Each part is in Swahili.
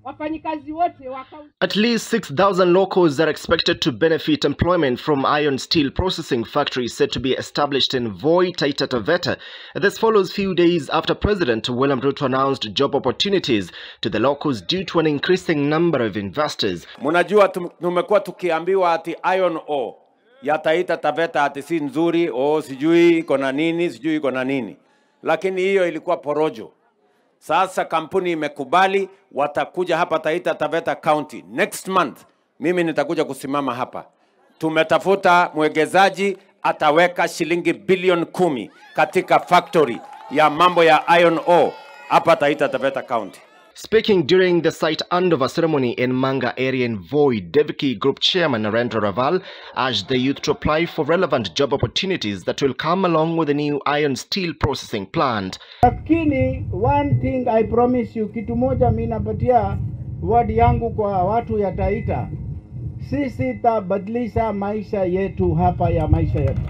wafanyikazi wote wa kaunti At least 6,000 locals are expected to benefit employment from iron steel processing factories set to be established in Voi, Taita Taveta. This follows few days after President William Ruto announced job opportunities to the locals due to an increasing number of investors. Mnajua tum- tumekuwa tukiambiwa ati iron ore ya Taita Taveta ati si nzuri, oh, sijui iko na nini, sijui iko na nini, lakini hiyo ilikuwa porojo. Sasa kampuni imekubali, watakuja hapa Taita Taveta County next month. Mimi nitakuja kusimama hapa. Tumetafuta mwekezaji ataweka shilingi bilioni kumi katika factory ya mambo ya iron ore hapa Taita Taveta County. Speaking during the site handover ceremony in Manga area in Voi, Devki Group Chairman Narendra Raval urged the youth to apply for relevant job opportunities that will come along with the new iron steel processing plant. lakini one thing I promise you, kitu moja mi napatia word yangu kwa watu ya Taita, sisi tabadilisha maisha yetu hapa ya maisha yetu.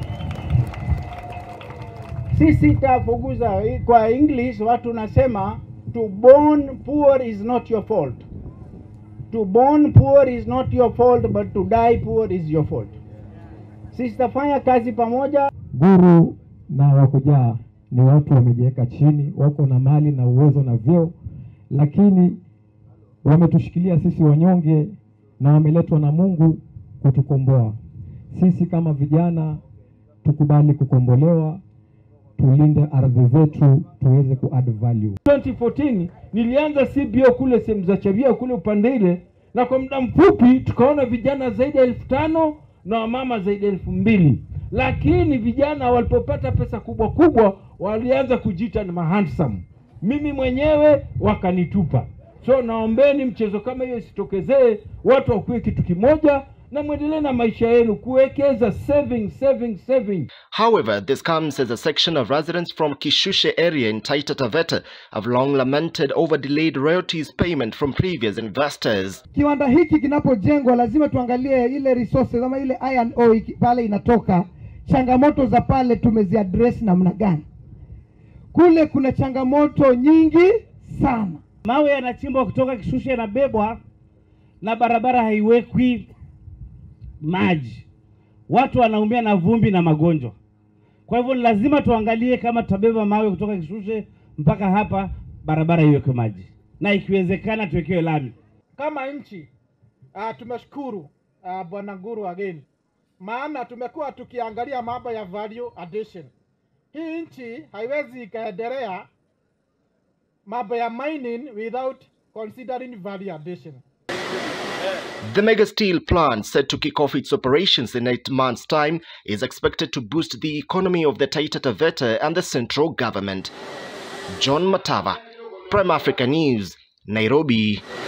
Sisi tafuguza kwa English, watu nasema to born poor is not your fault. To born poor is not your fault, but to die poor is your fault. Sisi tafanya kazi pamoja Guru na wakujaa ni watu wamejiweka chini, wako na mali na uwezo na vyeo, lakini wametushikilia sisi wanyonge na wameletwa na Mungu kutukomboa. Sisi kama vijana tukubali kukombolewa, tulinde ardhi zetu, tuweze ku add value. 2014 nilianza CBO kule sehemu za Chavia kule upande ile, na kwa muda mfupi tukaona vijana zaidi ya elfu tano na wamama zaidi ya elfu mbili lakini vijana walipopata pesa kubwa kubwa walianza kujiita ni mahandsome. Mimi mwenyewe wakanitupa. So naombeni mchezo kama hiyo isitokezee, watu wakuwe kitu kimoja na mwendelee na maisha yenu, kuwekeza saving, saving, saving. However, this comes as a section of residents from Kishushe area in Taita Taveta have long lamented over delayed royalties payment from previous investors. kiwanda hiki kinapojengwa lazima tuangalie ile resources ama ile iron ore iki- pale inatoka, changamoto za pale tumeziaddress namna gani? Kule kuna changamoto nyingi sana. mawe yanachimbwa kutoka Kishushe yanabebwa na barabara haiwekwi maji, watu wanaumia na vumbi na magonjwa. Kwa hivyo ni lazima tuangalie kama tutabeba mawe kutoka Kishushe mpaka hapa, barabara iwekwe maji na ikiwezekana tuwekewe lami. kama nchi uh, tumeshukuru uh, bwana Guru again, maana tumekuwa tukiangalia mambo ya value addition. Hii nchi haiwezi ikaendelea mambo ya mining without considering value addition. The mega steel plant, set to kick off its operations in eight months' time, is expected to boost the economy of the Taita Taveta and the central government. John Matava, Prime Africa News, Nairobi.